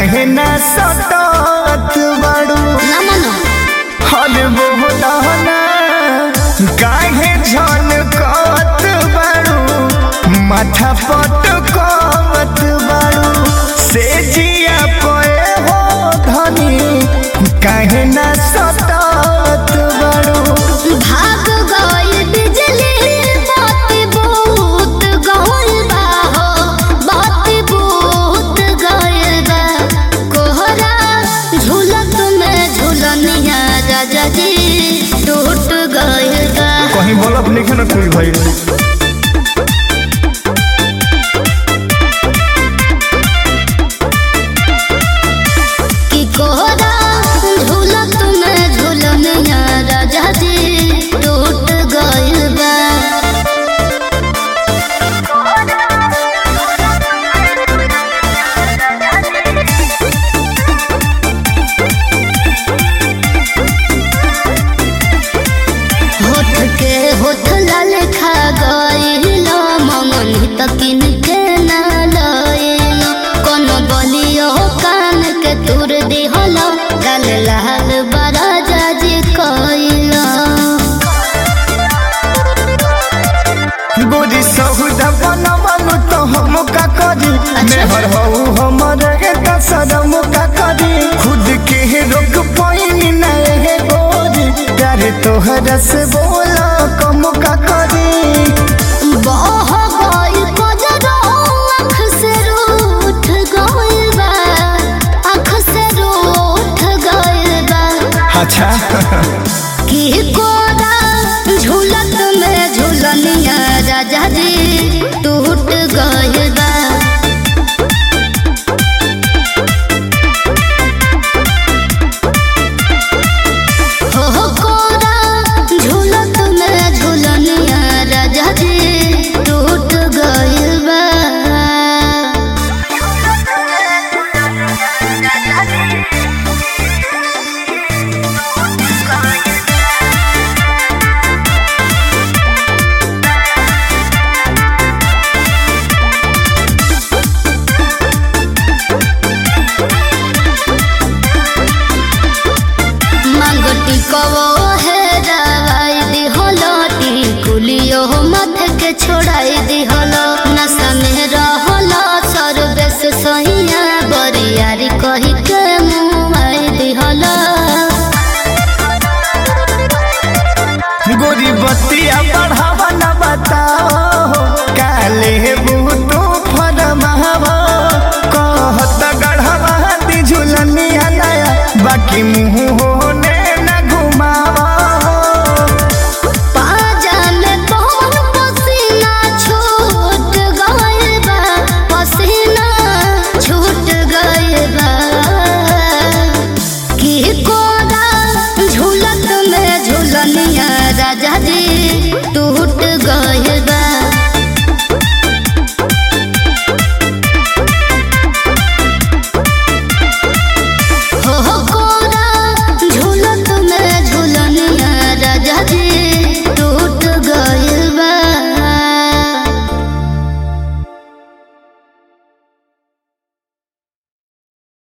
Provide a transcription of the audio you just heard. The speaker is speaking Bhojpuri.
काहे ना सटत बाड़ू ना मनो हर बोलना काहे झनकत बाड़ू माथा पटकत बाड़ू से जिया पे हो धनी काहे ना सटत बाड़ू भाग गइल बिजली बाती बहुत गइल बा हो बाती बहुत गइल बा कोहरा झूलत में झूलनिया राजा जी टूट गइल बा कहीं बल्ब लिखे न कोई भाई कि कोहरा झूलत में झूलनिया राजा जी टूट गइल बा होठ के होठ लाल खा गइल ममन तकिन के ना लइल कोनो बलियो कान के तुर दिहल गल लाल बड़ा जाजी कइल गोरी सहुदा बनवनु तो हम का करी मेहर हऊ हमर एक सदम का करी खुद के रोक पाइनी ना हे गोरी प्यारे तोहरा से बोला कम का करी बह गइल कजरो आँख से रूठ गइल बा आँख से रूठ गइल बा अच्छा